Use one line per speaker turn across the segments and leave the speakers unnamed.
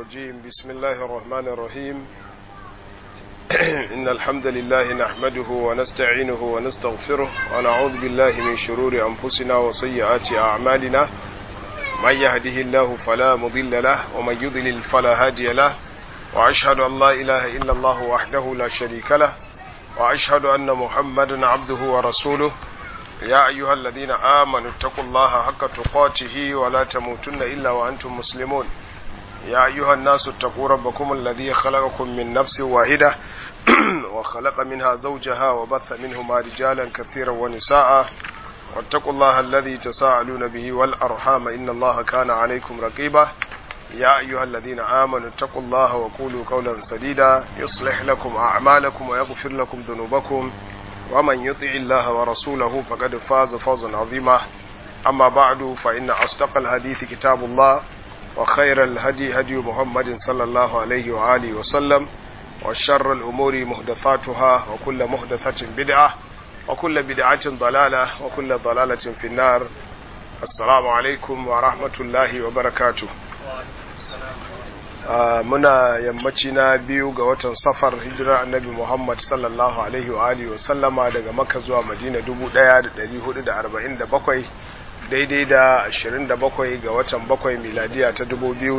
الرجيم بسم الله الرحمن الرحيم إن الحمد لله نحمده ونستعينه ونستغفره ونعوذ بالله من شرور أنفسنا وسيئات أعمالنا من يهده الله فلا مضل له ومن يضلل فلا هادي له وأشهد أن لا إله إلا الله وحده لا شريك له وأشهد أن محمدا عبده ورسوله يا أيها الذين آمنوا اتقوا الله حق تقاته ولا تموتن إلا وأنتم مسلمون يا أيها الناس اتقوا ربكم الذي خلقكم من نفس واحدة وخلق منها زوجها وبث منهما رجالا كثيرا ونساء واتقوا الله الذي تساءلون به والأرحام إن الله كان عليكم رقيبا يا أيها الذين آمنوا اتقوا الله وقولوا قولا سديدا يصلح لكم أعمالكم ويغفر لكم ذنوبكم ومن يطع الله ورسوله فقد فاز فوزا عظيما أما بعد فإن أصدق الحديث كتاب الله وخير الهدي هدي محمد صلى الله عليه وآله وسلم وشر الأمور محدثاتها وكل محدثة بدعة وكل بدعة ضلالة وكل ضلالة في النار السلام عليكم ورحمة الله وبركاته muna yammaci na biyu ga watan safar hijirar annabi Muhammad sallallahu alaihi wa alihi sallama daga Makka zuwa Madina 1447 daidai da 27 ga watan 7 miladiya ta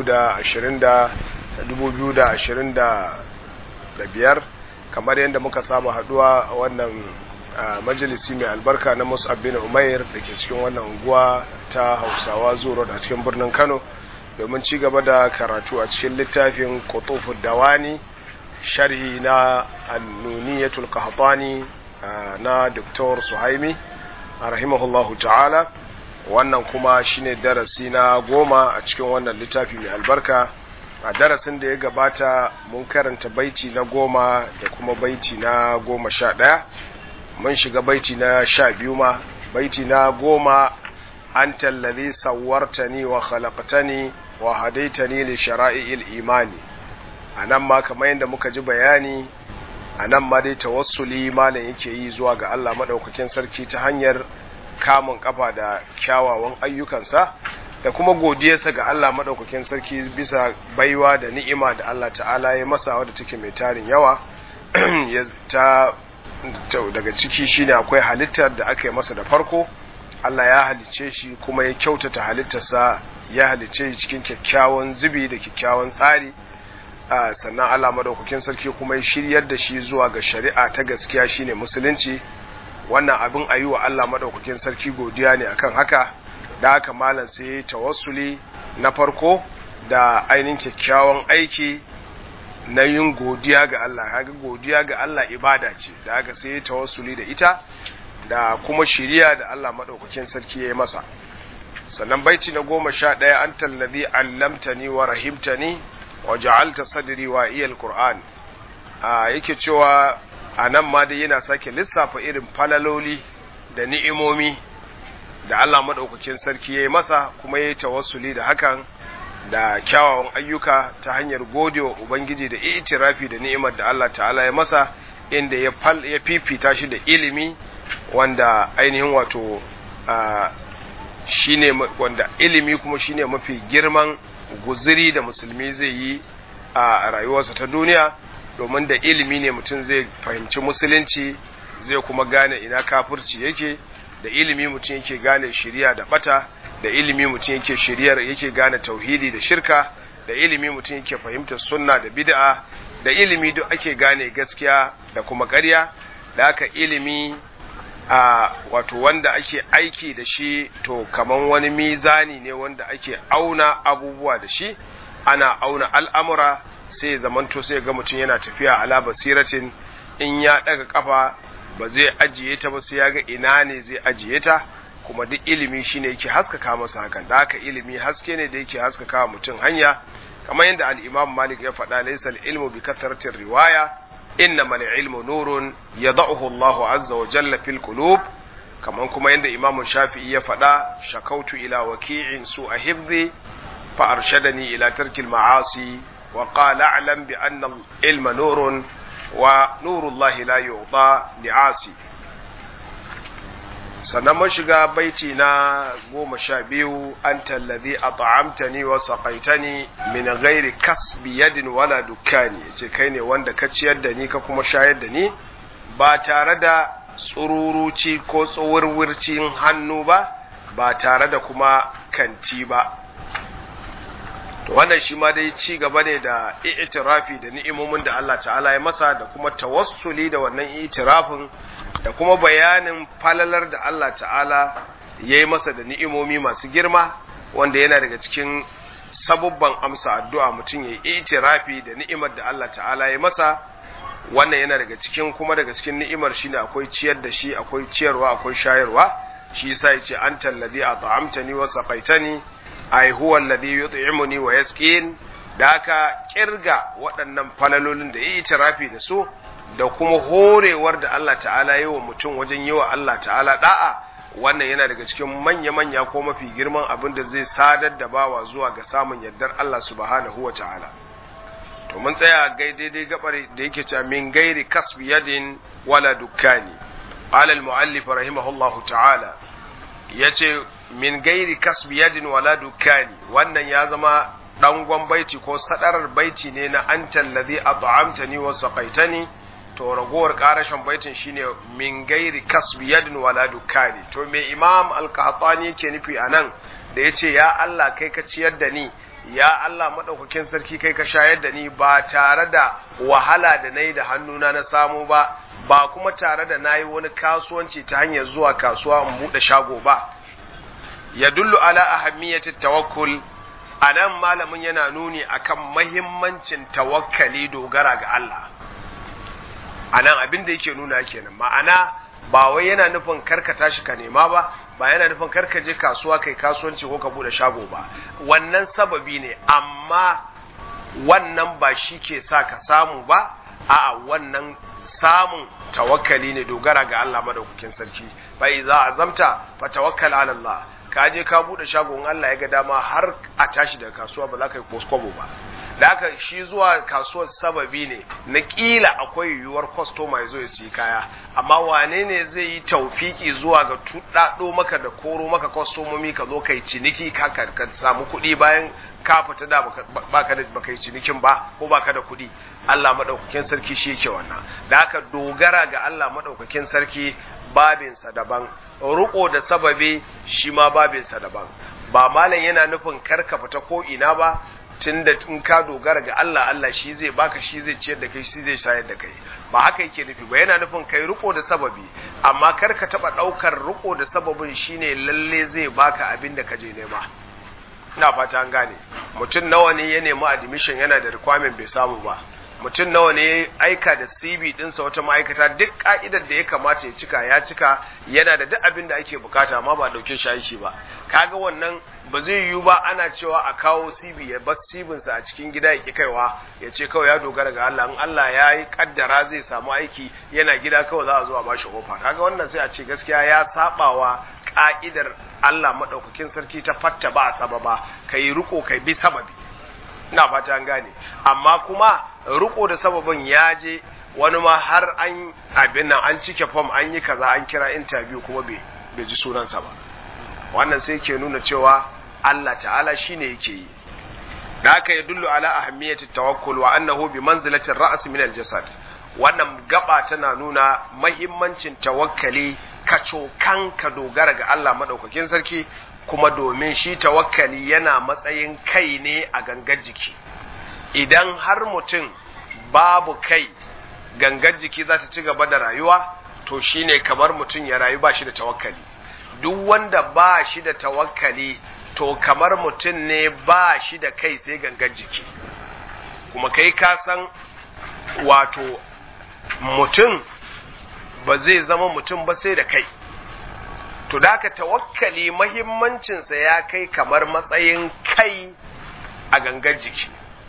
2025 kamar yadda muka saba haduwa a wannan majalisi mai albarka na Mus'ab bin Umair da ke cikin wannan unguwa ta Hausawa Zuro a cikin birnin Kano domin ci gaba da karatu a cikin littafin kutufu dawani sharhi na annuniyatul qahtani na Dr. Suhaimi rahimahullahu ta'ala wannan kuma shine darasi na goma a cikin wannan littafi mai albarka a darasin da ya gabata mun karanta baiti na goma da kuma baiti na goma sha ɗaya mun shiga baiti na sha biyu ma baiti na goma أنت الذي صورتني وخلقتني وهديتني لشرائع الإيمان anan ma kamar yadda muka ji bayani anan ma dai tawassuli malam yake yi zuwa ga Allah madaukakin sarki ta hanyar kamun kafa da kyawawan ayyukansa da kuma godiyarsa ga Allah madaukakin sarki bisa baiwa da ni'ima da Allah ta'ala ya masa wadda take mai tarin yawa ta daga ciki shine akwai halittar da aka yi masa da farko Allah ya halicce shi kuma ya kyautata halittarsa ya halicce shi cikin kyakkyawan zubi da kyakkyawan tsari sannan Allah madaukakin sarki kuma ya shiryar da shi zuwa ga shari'a ta gaskiya shine musulunci wannan abin a yi wa Allah madaukakin sarki godiya ne akan haka da haka malam sai ya tawassuli na farko da ainihin kyakkyawan aiki na yin godiya ga Allah haka godiya ga Allah ibada ce da haka sai ya tawassuli da ita da kuma shiriya da Allah maɗaukakin sarki ya yi masa sannan baiti na goma sha ɗaya an tallazi allamtani wa rahimtani wa ja'alta sadri wa iyal qur'an a yake cewa a nan ma dai yana sake lissafa irin falaloli da ni'imomi da Allah maɗaukakin sarki ya yi masa kuma ya yi tawassuli da hakan da kyawawan ayyuka ta hanyar godewa ubangiji da itirafi da ni'imar da Allah ta'ala ya masa inda ya fifita shi da ilimi wanda ainihin wato shine wanda ilimi kuma shine mafi girman guziri da musulmi zai yi a rayuwarsa ta duniya domin da ilimi ne mutum zai fahimci musulunci zai kuma gane ina kafirci yake da ilimi mutum yake gane shiriya da bata da ilimi mutum yake shiriyar yake gane tauhidi da shirka da ilimi mutum yake fahimtar sunna da bid'a da ilimi duk ake gane gaskiya da kuma ƙarya da haka ilimi a wato wanda ake aiki da shi to kaman wani mizani ne wanda ake auna abubuwa da shi ana auna al'amura sai zamanto sai ga mutum yana tafiya ala basiratin in ya daga kafa ba zai ajiye ta ba sai ya ga ina ne zai ajiye ta kuma duk ilimi shine yake haskaka masa hakan da haka ilimi haske ne da yake haskaka mutum hanya kamar yadda al-Imam Malik ya faɗa laysa al-ilmu bi kathratir riwaya innama al-ilmu nurun yad'uhu Allah azza wa jalla fil qulub kaman kuma yadda Imam Shafi'i ya faɗa shakautu ila waki'in su a hifzi fa arshadani ila tarkil ma'asi wa qala a'lam bi anna al-ilma nurun wa nuru Allah la yu'ta li'asi sannan mun shiga baiti na goma sha biyu an tallazi a ta'amtani wa saƙaitani min ghairi kasbi yadin wala dukkani ce kai ne wanda ka ciyar da ni ka kuma shayar da ni ba tare da tsururuci ko tsuwurwurcin hannu ba ba tare da kuma kanti ba to wannan shi ma dai ci gaba ne da i'tirafi da ni'imomin da Allah ta'ala ya masa da kuma tawassuli da wannan i'tirafin da kuma bayanin falalar da Allah ta'ala ya yi masa da ni'imomi masu girma wanda yana daga cikin sabubban amsa addu'a mutum ya yi itirafi da ni'imar da Allah ta'ala ya masa wannan yana daga cikin kuma daga cikin ni'imar shine akwai ciyar da shi akwai ciyarwa akwai shayarwa shi yasa yace anta alladhi at'amtani wa saqaitani ai huwa alladhi yut'imuni wa yasqin da aka kirga waɗannan falalolin da yi itirafi da su da kuma horewar da Allah ta'ala yi wa mutum wajen yi wa Allah ta'ala da'a wannan yana daga cikin manya-manya ko mafi girman abin da zai sadar da bawa zuwa ga samun yardar Allah subhanahu wa ta'ala to mun tsaya gai daidai gabar da yake cewa min gairi kasbi yadin wala dukkani qala al-muallif rahimahullahu ta'ala yace min gairi kasbi yadin wala dukkani wannan ya zama dangon baiti ko sadarar baiti ne na antal ladhi at'amtani wa saqaitani to ragowar karashin baitin shine min gairi kasbi yadin wala dukkani to me imam al-qahtani yake nufi anan da yace ya Allah kai ka ciyar da ni ya Allah madaukakin sarki kai ka shayar da ni ba tare da wahala da nayi da hannuna na samu ba ba kuma tare da nayi wani kasuwanci ta hanyar zuwa kasuwa in bude shago ba yadullu ala ahammiyati tawakkul anan malamin yana nuni akan mahimmancin tawakkali dogara ga Allah a nan abin da yake nuna kenan ma'ana ba wai yana nufin karka tashi ka nema ba ba yana nufin karka je kasuwa kai kasuwanci ko ka bude shago ba wannan sababi ne amma wannan ba shi ke sa ka samu ba a'a wannan samun tawakkali ne dogara ga Allah madaukakin sarki bai za a zamta fa tawakkal ala Allah ka je ka bude shago in Allah ya ga dama har a tashi daga kasuwa ba za ka yi koskobo ba da haka shi zuwa kasuwar sababi ne na kila akwai yiwuwar kwastoma ya zo ya siyi kaya amma wane ne zai yi taufiki zuwa ga tuɗaɗo maka da koro maka kwastomomi ka zo kai ciniki ka ka samu kuɗi bayan ka fita da baka da baka yi cinikin ba ko baka da kuɗi Allah madaukakin sarki shi yake wannan da haka dogara ga Allah madaukakin sarki babinsa daban ruko da sababi shi ma babinsa daban ba malam yana nufin karka fita ko ina ba tunda in ka dogara ga Allah Allah shi zai baka shi zai ciyar da kai shi zai shayar da kai ba haka yake nufi ba yana nufin kai riko da sababi amma kar ka taba daukar riko da sababin shine lalle zai baka abin da ka je nema ina fata an gane mutum nawa ne ya nemi admission yana da requirement bai samu ba mutum nawa ne ya aika da CV dinsa wata ma'aikata duk ka'idar da ya kamata ya cika ya cika yana da duk abin da ake bukata amma ba dauke shi aiki ba kaga wannan ba zai yiwu ba ana cewa a kawo CV ya bar sa a cikin gida ya ki kaiwa ya ce kawai ya dogara ga Allah in Allah ya yi kaddara zai samu aiki yana gida kawai za a zo a bashi ofa kaga wannan sai a ce gaskiya ya sabawa ka'idar Allah madaukakin sarki ta fatta ba a sababa kai riko kai bi sababi ina fata an gane amma kuma riko da sababin ya je wani ma har an abin nan an cike form an yi kaza an kira interview kuma bai ji sunansa ba wannan sai ke nuna cewa Allah ta'ala shine yake yi da haka ya dullu ala ahammiyati tawakkul wa annahu bi manzilati ra's min al-jasad wannan gaba tana nuna mahimmancin tawakkali kacokan ka dogara ga Allah madaukakin sarki kuma domin shi tawakkali yana matsayin kai ne a gangar jiki idan har mutum babu kai gangar jiki za ta ci gaba da rayuwa to shine kamar mutum ya rayu ba shi da tawakkali duk wanda ba shi da tawakkali to kamar mutum ne ba shi da kai sai gangar jiki kuma kai ka san wato mutum ba zai zama mutum ba sai da kai to da ka tawakkali mahimmancinsa ya kai kamar matsayin kai a gangar jiki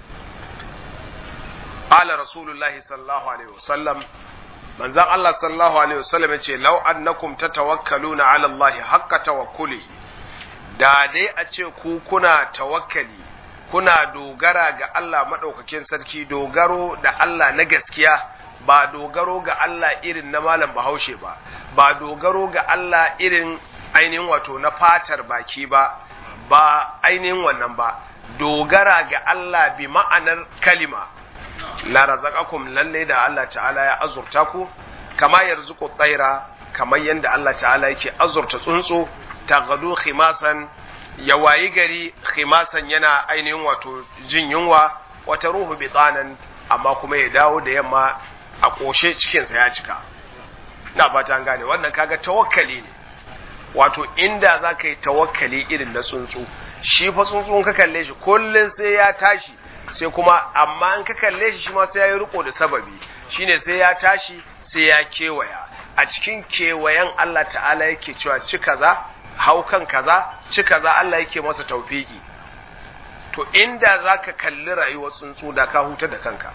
qala rasulullahi sallallahu alaihi wasallam manzon Allah sallallahu alaihi wasallam yace law annakum tatawakkaluna ala Allah haqqa tawakkuli da dai a ce ku kuna tawakkali kuna dogara ga Allah madaukakin sarki dogaro da Allah na gaskiya ba dogaro ga Allah irin na malam bahaushe ba ba dogaro ga Allah irin ainihin wato na fatar baki ba ba ainihin wannan ba dogara ga Allah bi ma'anar kalima la razaqakum lalle da Allah ta'ala ya azurta ku kama yarzuqu tsaira kamar yadda Allah ta'ala yake azurta tsuntsu taghdu khimasan ya wayi gari khimasan yana ainihin wato jin yunwa wata ruhu bitanan amma kuma ya dawo da yamma a koshe cikinsa ya cika na fata an gane wannan kaga tawakkali ne wato inda za ka yi tawakkali irin na tsuntsu shi fa tsuntsun ka kalle shi kullum sai ya tashi sai kuma amma in ka kalle shi shi ma sai ya yi riko da sababi shine sai ya tashi sai ya kewaya a cikin kewayen Allah ta'ala yake cewa ci kaza hau kan kaza ci kaza Allah yake masa taufiki to inda za ka kalli rayuwar tsuntsu da ka huta da kanka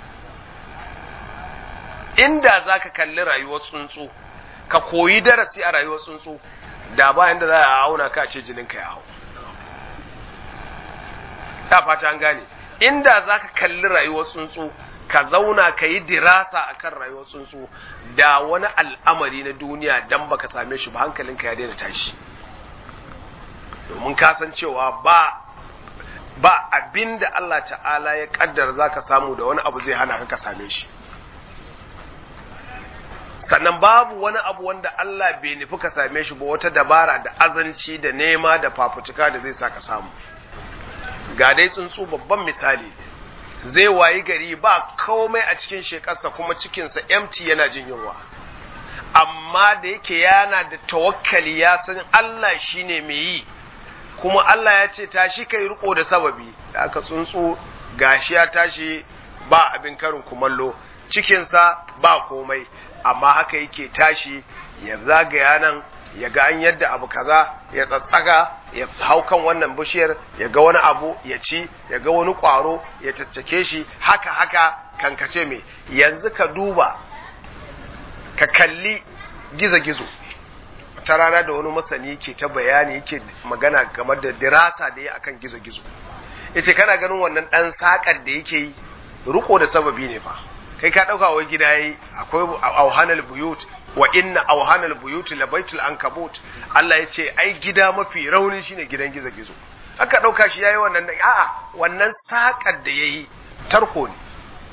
inda za ka kalli rayuwar tsuntsu ka koyi darasi a rayuwar tsuntsu da bayan da za a auna ka ce jininka ya hau ta fata an gane inda za ka kalli rayuwar tsuntsu ka zauna ka yi dirasa a kan rayuwar tsuntsu da wani al'amari na duniya dan baka same shi ba hankalinka ya daina tashi domin kasancewa ba ba abin da Allah ta'ala ya kaddara za ka samu da wani abu zai hana ka same shi sannan babu wani abu wanda Allah bai nufi ka same shi ba wata dabara da azanci da nema da fafutuka da zai sa ka samu ga dai tsuntsu babban misali zai wayi gari ba komai a cikin shekarsa kuma cikinsa empty yana jin yunwa amma da yake yana da tawakkali ya san Allah shine mai yi kuma Allah ya ce tashi kai riko da sababi da aka tsuntsu gashi ya tashi ba abin karin kumallo cikinsa ba komai amma haka yake tashi ya zagaya nan ya ga an yadda abu kaza ya tsatsaga ya hau kan wannan bishiyar ya ga wani abu ya ci ya ga wani ƙwaro ya caccake shi haka haka kankace mai yanzu ka duba ka kalli gizo-gizo ta rana da wani masani ke ta bayani yake magana game da dirasa da ya akan gizo-gizo yace kana ganin wannan ɗan saƙar da yake yi riko da sababi ne fa kai ka ɗauka wai gida yayi akwai auhanal buyut wa inna auhanal buyut la baitul ankabut Allah ya ce ai gida mafi rauni shine gidan gizo-gizo aka ɗauka shi yayi wannan a'a wannan saƙar da yayi tarko ne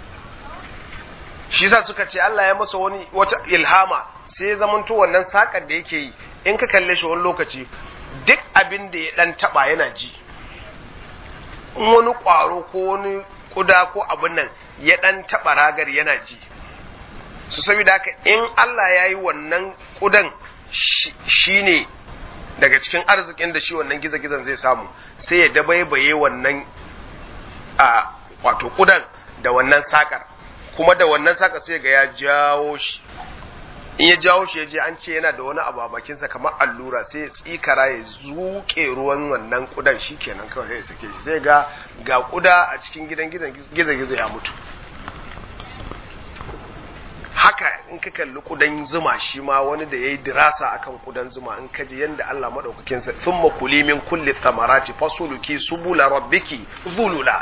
shi yasa suka ce Allah ya masa wani wata ilhama sai zamanto wannan sakar da yake yi in ka kalle shi wani lokaci duk abin da ya dan taba yana ji in wani kwaro ko wani kuda ko abin nan ya dan taba ragar yana ji su saboda haka in Allah ya yi wannan kudan shi ne daga cikin arzikin da shi wannan gizo-gizon zai samu sai ya dabaibaye wannan a wato kudan da wannan sakar kuma da wannan sakar sai ga ya jawo shi in ya jawo shi ya je an ce yana da wani abu a bakinsa kamar allura sai ya tsikara ya zuke ruwan wannan kudan shi kenan kawai sai ya sake shi sai ga ga kuda a cikin gidan gizo-gizo ya mutu haka in ka kalli kudan zuma shi ma wani da ya yi dirasa akan kudan zuma in ka ji yadda Allah maɗaukakin sa sun makuli min kulli thamarati fasuluki subula rabbiki zulula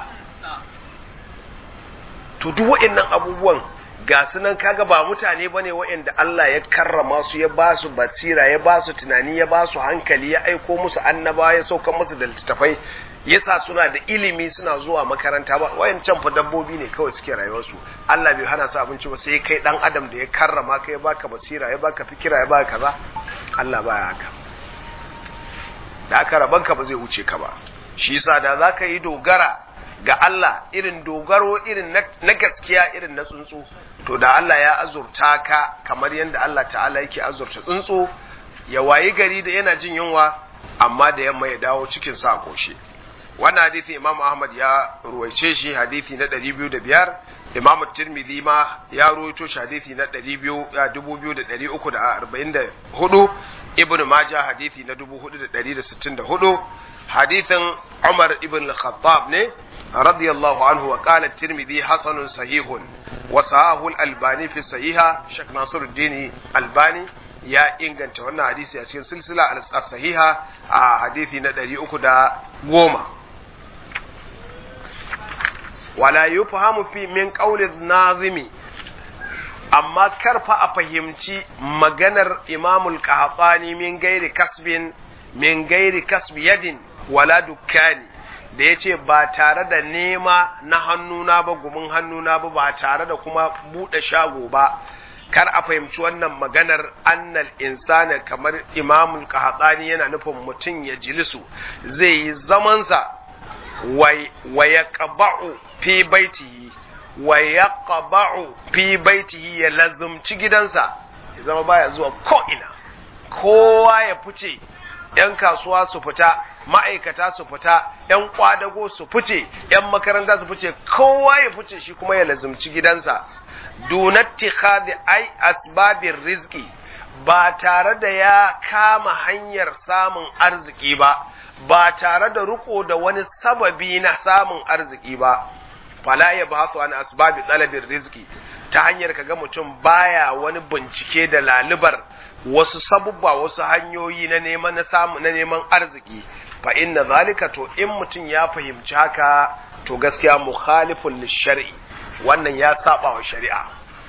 to duk wa'annan abubuwan ga su nan kaga ba mutane bane wa'anda Allah ya karrama su ya ba su basira ya ba su tunani ya ba su hankali ya aiko musu annaba ya sauka musu da littattafai yasa suna da ilimi suna zuwa makaranta ba wayancan fa dabbobi ne kawai suke rayuwarsu Allah bai hana su abinci ba sai kai dan adam da ya karrama ka ya baka basira ya baka fikira ya baka kaza Allah baya haka da aka rabanka ba zai wuce ka ba shi yasa da zaka yi dogara ga Allah irin dogaro irin na gaskiya irin na tsuntsu to da Allah ya azurta ka kamar yadda Allah ta'ala yake azurta tsuntsu ya wayi gari da yana jin yunwa amma da yamma ya dawo cikin sa koshe wannan hadisi Imam Ahmad ya ruwaice shi hadisi na 205 Imam Tirmidhi ma ya ruwaito shi hadisi na 2344 Ibn Majah hadisi na 4464 hadisin Umar ibn al-Khattab ne radiyallahu anhu wa qala Tirmidhi hasanun sahihun wa sahahu al-Albani fi sahiha Sheikh Nasiruddin Albani ya inganta wannan hadisi a cikin silsila al-sahiha a hadisi na 310 wala yufhamu fi min qawli nazimi amma karfa a fahimci maganar imamul qahtani min gairi kasbin min gairi kasbi yadin wala dukkani da yace ba tare da nema na hannuna ba gumin hannuna ba ba tare da kuma bude shago ba kar a fahimci wannan maganar annal insana kamar imamul qahtani yana nufin mutum ya jilisu zai yi zamansa wa yaqba'u fi baitihi wa yaqba'u fi baitihi ya lazumci gidansa ya zama baya zuwa ko ina kowa ya fice yan kasuwa su fita ma'aikata su fita yan kwadago su fice yan makaranta su fice kowa ya fice shi kuma ya lazumci gidansa dunatti khadi ai asbabin rizki ba tare da ya kama hanyar samun arziki ba ba tare da riko da wani sababi na samun arziki ba fala ya ba su an asbabi talabin rizki ta hanyar kaga mutum baya wani bincike da lalubar wasu sabubba wasu hanyoyi na neman na samu na neman arziki fa inna zalika to in mutum ya fahimci haka to gaskiya mukhalifun lishari wannan ya saba wa shari'a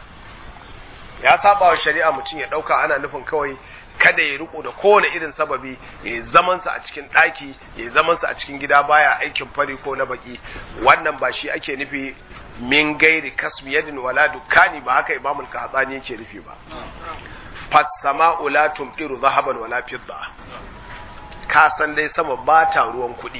ya saba wa shari'a mutum ya dauka ana nufin kawai kada ya riko da kowane irin sababi ya yi zamansa a cikin ɗaki ya yi zamansa a cikin gida baya aikin fari ko na baki wannan ba shi ake nufi min gairi kasbi yadin wala dukkani ba haka imamul kahatsani yake nufi ba fassama'u la tumdiru zahaban wala fidda ka san dai sama ba ta ruwan kuɗi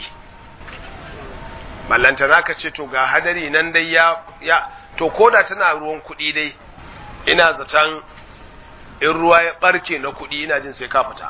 ballantana ka ce to ga hadari nan dai ya ya to koda tana ruwan kuɗi dai ina zaton in ruwa ya barke na kuɗi ina jin sai ka fita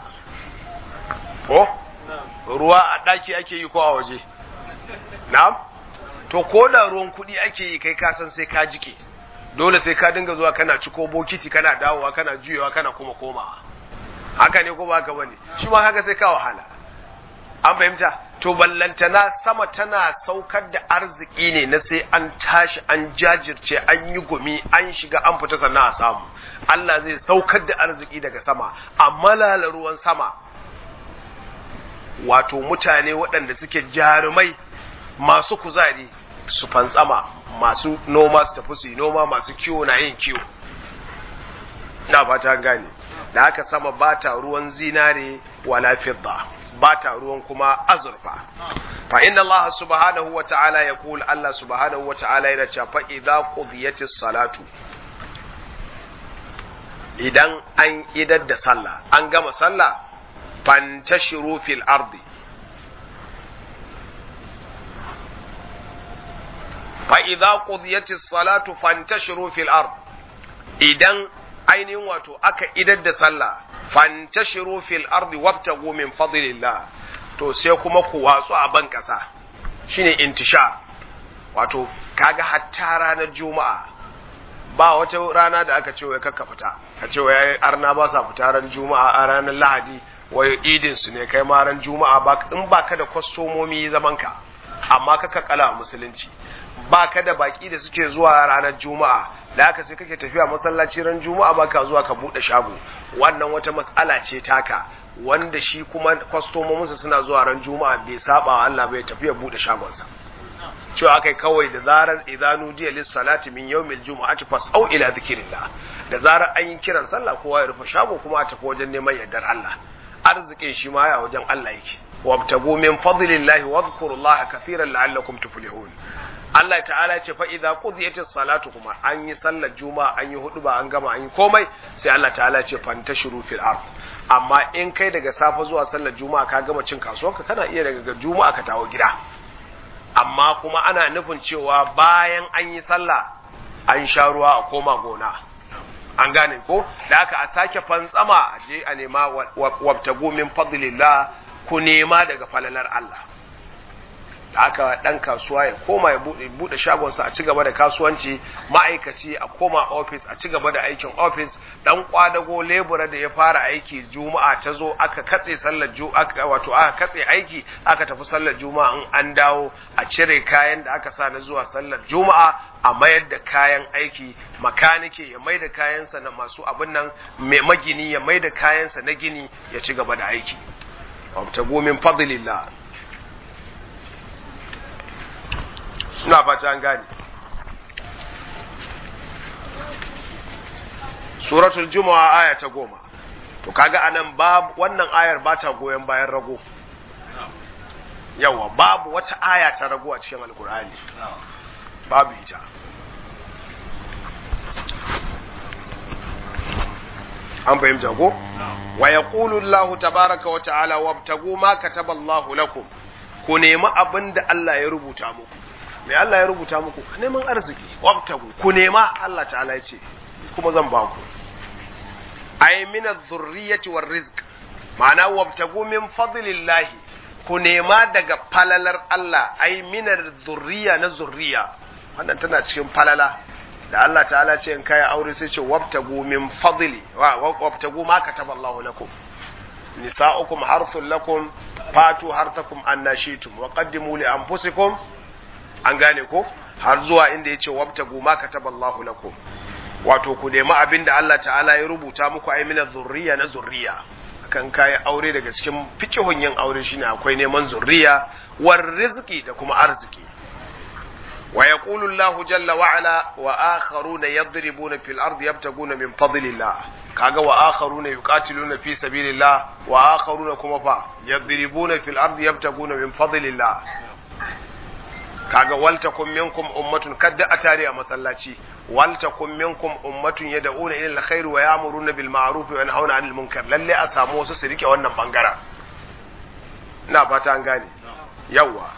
ko ruwa a ɗaki ake yi ko a waje na'am to ko da ruwan kuɗi ake yi kai ka san sai ka jike dole sai ka dinga zuwa kana ciko bokiti kana dawowa kana juyewa kana kuma komawa haka ne ko ba haka bane shi ma haka sai ka wahala an fahimta to ballantana sama tana saukar da arziki ne na sai an tashi an jajirce an yi gumi an shiga an fita sannan a samu Allah zai saukar da arziki daga sama a malala ruwan sama wato mutane waɗanda suke jarumai masu kuzari su fantsama masu noma su tafi su yi noma masu kiwo na yin kiwo na fata gane da haka sama ba ta ruwan zinare wala fidda ba ta ruwan kuma azurfa fa inna Allah subhanahu wa ta'ala ya kula Allah subhanahu wa ta'ala yana cewa fa idza qudiyatis salatu idan an idar da sallah an gama sallah fantashiru fil ardi fa idza qudiyatis salatu fantashiru fil ard idan ainihin wato aka idar da sallah fantashiru fil ardi wabtagu min fadlillah to sai kuma ku watsu a ban kasa shine intishar wato kaga hatta ranar juma'a ba wata rana da aka ce wai kakka fita a ce wai arna ba sa fita ran juma'a a ranar lahadi wai idin su ne kai ma ran juma'a ba in baka da kwastomomi zaman ka amma kaka kala musulunci baka da baki da suke zuwa ranar juma'a da haka sai kake tafiya masallaci ran juma'a baka zuwa ka bude shago wannan wata mas'ala ce taka wanda shi kuma kwastomominsa suna zuwa ran juma'a bai saba wa Allah bai tafiya bude shagonsa cewa akai kawai da zarar idanu diya lis salati min yawmil jumu'ati fas'au ila dhikrillah da zarar an yi kiran sallah kowa ya rufe shago kuma a tafi wajen neman yardar Allah arzikin shi ma ya wajen Allah yake wabtagu min fadlillahi wadhkurullaha kathiran la'allakum tuflihun Allah ta'ala ce fa idza qudiyatis salatu kuma an yi sallar juma'a an yi hudu ba an gama an yi komai sai Allah ta'ala ce fantashiru fil ard amma in kai daga safe zuwa sallar juma'a ka gama cin kasuwanka kana iya daga juma'a ka tawo gida amma kuma ana nufin cewa bayan an yi sallah an sha ruwa a koma gona an gane ko da aka a sake fantsama a je a nema wabtagu min fadlillah ku nema daga falalar Allah da aka dan kasuwa ya koma ya bude shagonsa a ci gaba da kasuwanci ma'aikaci a koma ofis a ci gaba da aikin ofis dan kwadago lebura da ya fara aiki juma'a ta zo aka katse sallar juma'a wato aka katse aiki aka tafi sallar juma'a in an dawo a cire kayan da aka sa na zuwa sallar juma'a a mayar da kayan aiki makanike ya mai da kayansa na masu abin nan mai magini ya mai da kayansa na gini ya ci gaba da aiki wabtagu min fadlillah ina fata an gane suratul juma'a aya ta goma to kaga anan babu wannan ayar ba ta goyon bayan rago yawa babu wata aya ta rago a cikin alkur'ani babu ita an fahimta ko wa yaqulu Allahu tabaraka wa ta'ala wabtagu ma kataba Allahu lakum ku nemi abin da Allah ya rubuta muku me Allah ya rubuta muku neman arziki wabtagu ku nema Allah ta'ala ya ce kuma zan ba ku ay min adh-dhurriyyati war-rizq ma'ana wabtagu min fadlillahi ku nema daga falalar Allah ay min adh-dhurriyya na zurriya wannan tana cikin falala da Allah ta'ala ce in kai aure sai ce wabtagu min fadli wa wabtagu ma kataballahu lakum nisa'ukum harthun lakum fatu hartakum annashitum wa qaddimu li anfusikum an gane ko har zuwa inda yace wabtagu ma kataballahu lakum wato ku nemi abin da Allah ta'ala ya rubuta muku ai mina zurriya na zurriya kan kai aure daga cikin fikihun yin aure shine akwai neman zurriya war rizqi da kuma arziki wa yaqulu Allahu jalla wa ala wa akharuna yadribuna fil ardi yabtaguna min fadlillah kaga wa akharuna yuqatiluna fi sabilillah wa akharuna kuma fa yadribuna fil ardi yabtaguna min fadlillah kaga waltakum minkum ummatun kadda a tare a masallaci waltakum minkum ummatun yad'una ila alkhair wa ya'muruna bil ma'ruf wa yanhauna 'anil munkar lalle a samu wasu su rike wannan bangaren ina fata an gane yawa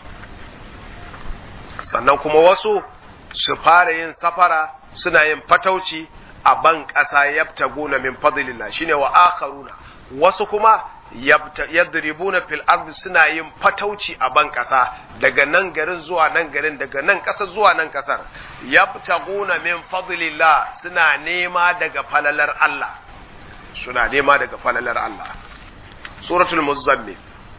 sannan kuma wasu su fara yin safara suna yin fatauci a ban ƙasa yabtaguna min fadlillah shine wa akharuna wasu kuma yadribuna fil ardi suna yin fatauci a ban ƙasa daga nan garin zuwa nan garin daga nan ƙasa zuwa nan ƙasar yabtaguna min fadlillah suna nema daga falalar Allah suna nema daga falalar Allah suratul muzammil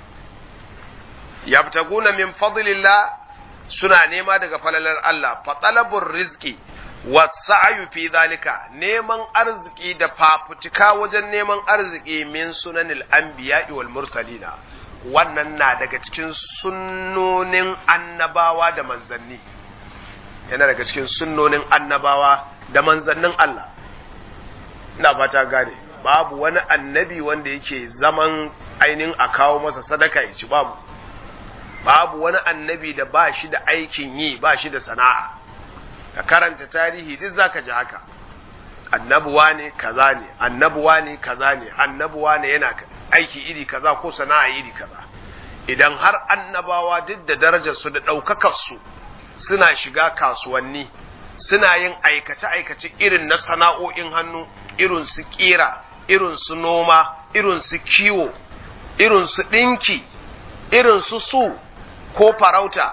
yabtaguna min fadlillah suna nema daga falalar Allah fa talabur rizqi wasa'ayu fi zalika neman arziki da fafutuka wajen neman arziki min sunanil anbiya'i wal mursalina wannan na daga cikin sunnonin annabawa da manzanni yana daga cikin sunnonin annabawa da manzannin Allah ina fata gane babu wani annabi wanda yake zaman ainihin a kawo masa sadaka ya ci babu babu wani annabi da ba shi da aikin yi ba shi da sana'a ka karanta tarihi duk zaka ji haka annabuwa ne kaza ne annabuwa ne kaza ne annabuwa ne yana aiki iri kaza ko sana'a iri kaza idan har annabawa duk da darajar su da ɗaukakar su suna shiga kasuwanni suna yin aikace-aikace irin na sana'o'in hannu irin su kira irin su noma irin su kiwo irin su ɗinki irin su su ko farauta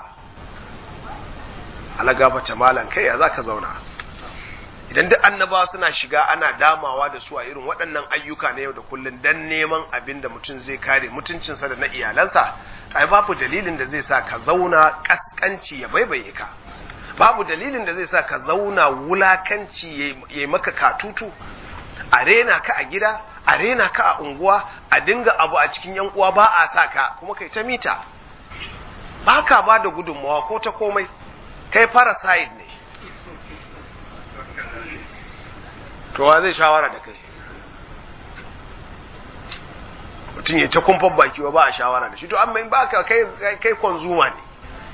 alagabata malan kai ya za ka zauna idan duk annabawa suna shiga ana damawa da su a irin waɗannan ayyuka na yau da kullum dan neman abin da mutum zai kare mutuncinsa da na iyalansa ai babu dalilin da zai sa ka zauna kaskanci ya baibaye ka babu dalilin da zai sa ka zauna wulakanci ya maka katutu a rena ka a gida a rena ka a unguwa a dinga abu a cikin yan uwa ba a sa ka kuma kai ta mita ba ka ba da gudunmawa ko ta komai kai parasite ne to wa zai shawara da kai mutum ya ta kumfan baki ba a shawara da shi to amma in ba ka kai kai konzuma ne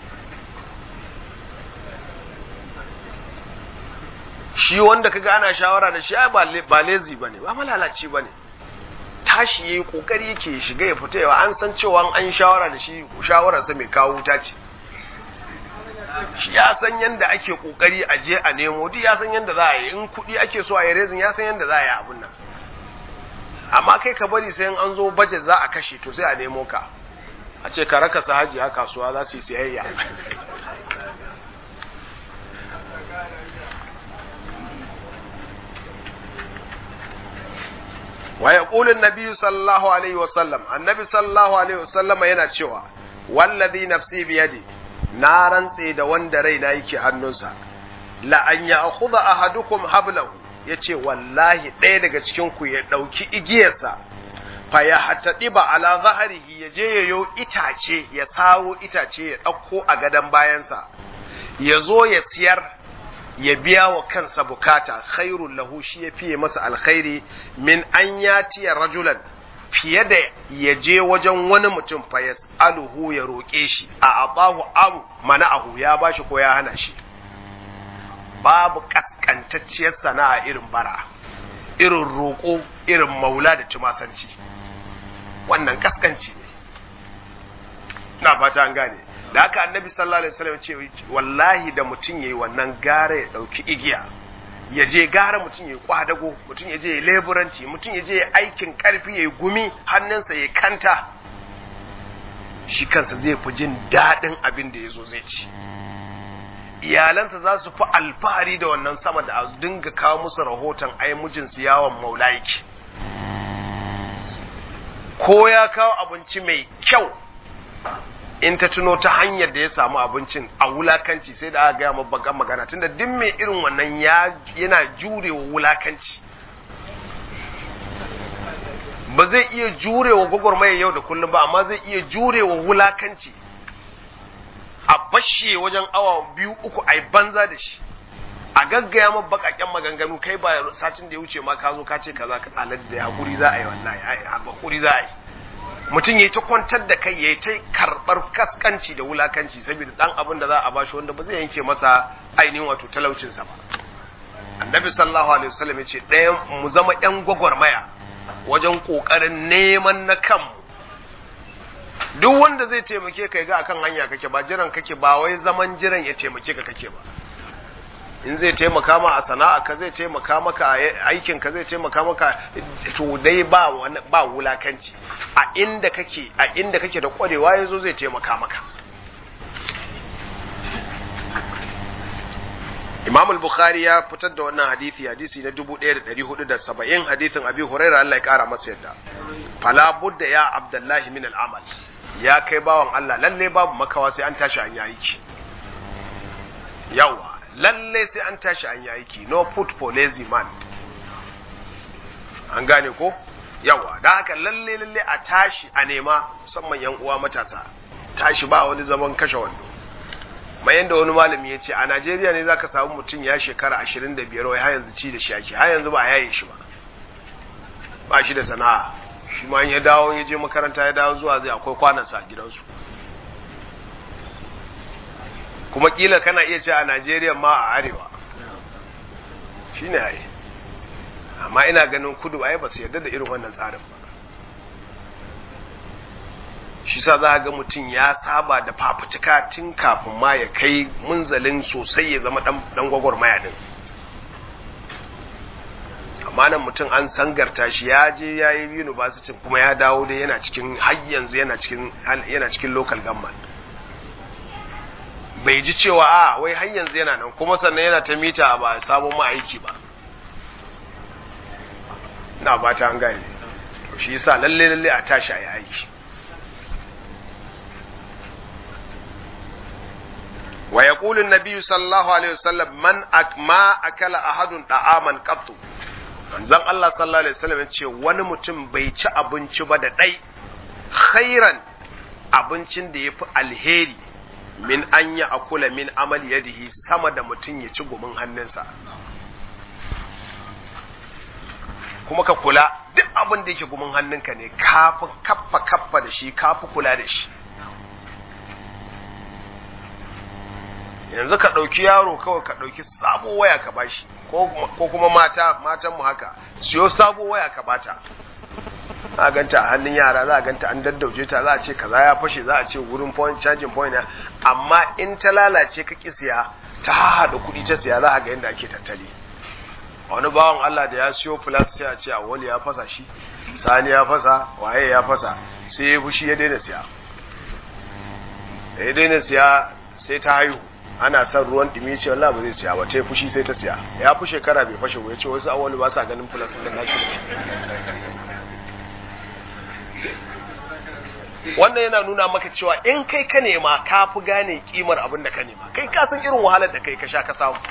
shi wanda kaga ana shawara da shi ba lazy bane ba malalaci bane tashi yayi kokari yake shiga ya fita yawa an san cewa an shawara da shi shawararsa mai kawo wuta ce shi ya san yadda ake kokari a je a nemo duk ya san yadda za a yi in kuɗi ake so a yi rezin ya san yadda za a yi abun nan amma kai ka bari sai an zo baje za a kashe to sai a nemo ka a ce ka raka su hajiya kasuwa za su yi siyayya wa yaqulu an-nabi sallallahu alaihi wasallam annabi sallallahu alaihi wasallam yana cewa wallazi nafsi biyadi na rantse da wanda raina yake hannunsa la an ya'khudha ahadukum hablahu yace wallahi ɗaya daga cikin ku ya ɗauki igiyarsa fa ya hatadiba ala zahrihi ya je yayo itace ya saro itace ya ɗauko a gadon bayansa ya zo ya siyar ya biya wa kansa bukata khairul lahu shi ya fiye masa alkhairi min an yatiya rajulan fiye da ya je wajen wani mutum fa yas'aluhu ya roƙe shi a atahu am mana'ahu ya bashi ko ya hana shi babu kaskantacciyar sana'a irin bara irin roƙo irin maula da tumasanci wannan kaskanci ne na fata an gane da haka annabi sallallahu alaihi wasallam ce wallahi da mutum yayi wannan gara ya dauki igiya ya je gara mutum yayi kwadago mutum ya je ya leburanci mutum ya je ya aikin karfi yayi gumi hannunsa ya kanta shi kansa zai fi jin daɗin abin da ya zo zai ci iyalansa za su fi alfahari da wannan sama da a dinga kawo musu rahoton ai mijinsu yawon maula yake ko ya kawo abinci mai kyau in ta tuno ta hanyar da ya samu abincin a wulakanci sai da aka gaya mabbagan magana tunda duk mai irin wannan yana jurewa wulakanci ba zai iya jurewa gwagwarmaya yau da kullum ba amma zai iya jurewa wulakanci a bashe wajen awa biyu uku a banza da shi a gaggaya ma bakaken maganganu kai ba satin da ya wuce ma ka zo ka ce kaza ka alaji da hakuri za a yi wallahi hakuri za a yi mutum ya ta kwantar da kai ya ta karɓar kaskanci da wulakanci saboda dan abin da za a bashi wanda ba zai yanke masa ainihin wato talaucinsa ba annabi sallallahu alaihi wasallam ya ce ɗayan mu zama ƴan gwagwarmaya wajen ƙoƙarin neman na kanmu duk wanda zai taimake ka ga akan hanya kake ba jiran kake ba wai zaman jiran ya taimake ka kake ba in zai taimaka ma a sana'a ka zai taimaka maka a aikin ka zai taimaka maka to dai ba ba wulakanci a inda kake a inda kake da kwarewa yazo zai taimaka maka Imam al-Bukhari ya fitar da wannan hadisi hadisi na 1470 hadisin Abi Hurairah Allah ya kara masa yadda fala budda ya Abdullahi min al-amal ya kai bawan Allah lalle babu makawa sai an tashi an yayi ki yawa lalle sai an tashi an yayi ki no put for lazy man an gane ko yawa da haka lalle lalle a tashi a nema musamman yan uwa matasa tashi ba wani zaman kashe wando mai yanda wani malami ya ce a Najeriya ne zaka samu mutum ya shekara 25 wai har yanzu ci da shi ake har yanzu ba a yaye shi ba ba shi da sana'a shi ma ya dawo ya je makaranta ya dawo zuwa zai akwai kwanansa a gidansu kuma kila kana iya ce a Najeriya ma a arewa shi ne ai amma ina ganin kudu ai ba su yarda da irin wannan tsarin ba shi sa za ga mutum ya saba da fafutuka tun kafin ma ya kai munzalin sosai ya zama dan gwagwarmaya din amma nan mutum an sangarta shi ya je ya yi university kuma ya dawo dai yana cikin har yanzu yana cikin yana cikin local government bai ji cewa a wai har yanzu yana nan kuma sannan yana ta mita ba sabon ma'aiki ba na ba ta an gane to shi yasa lalle lalle a tashi a yi aiki wa yaqulu an-nabi sallallahu alaihi wasallam man ma akala ahadun da'aman qattu manzon Allah sallallahu alaihi wasallam ya ce wani mutum bai ci abinci ba da ɗai khairan abincin da ya fi alheri min an yi akula min amal yadihi sama da mutum ya ci gumin hannunsa kuma ka kula duk abin da yake gumin hannunka ne kafi kaffa kaffa da shi kafi kula da shi yanzu ka ɗauki yaro kawai ka ɗauki sabo waya ka bashi ko kuma mata matan mu haka siyo sabo waya ka bata za a ganta a hannun yara za a ganta an daddauje ta za a ce kaza ya fashe za a ce wurin point charging point amma in ta lalace ka ki siya ta haɗa kuɗi ta siya za a ga yadda ake tattali wani bawan Allah da ya siyo plus sai a ce a wali ya fasa shi sani ya fasa waye ya fasa sai ya fushi ya daina siya da ya daina siya sai ta haihu ana son ruwan dumi ce wallahi ba zai siya ba ta fushi sai ta siya ya fi shekara bai fashe ya ce wasu awali ba sa ganin plus din nashi wannan yana nuna maka cewa in kai ka nema ka fi gane kimar abin da ka nema kai ka san irin wahalar da kai ka sha ka samu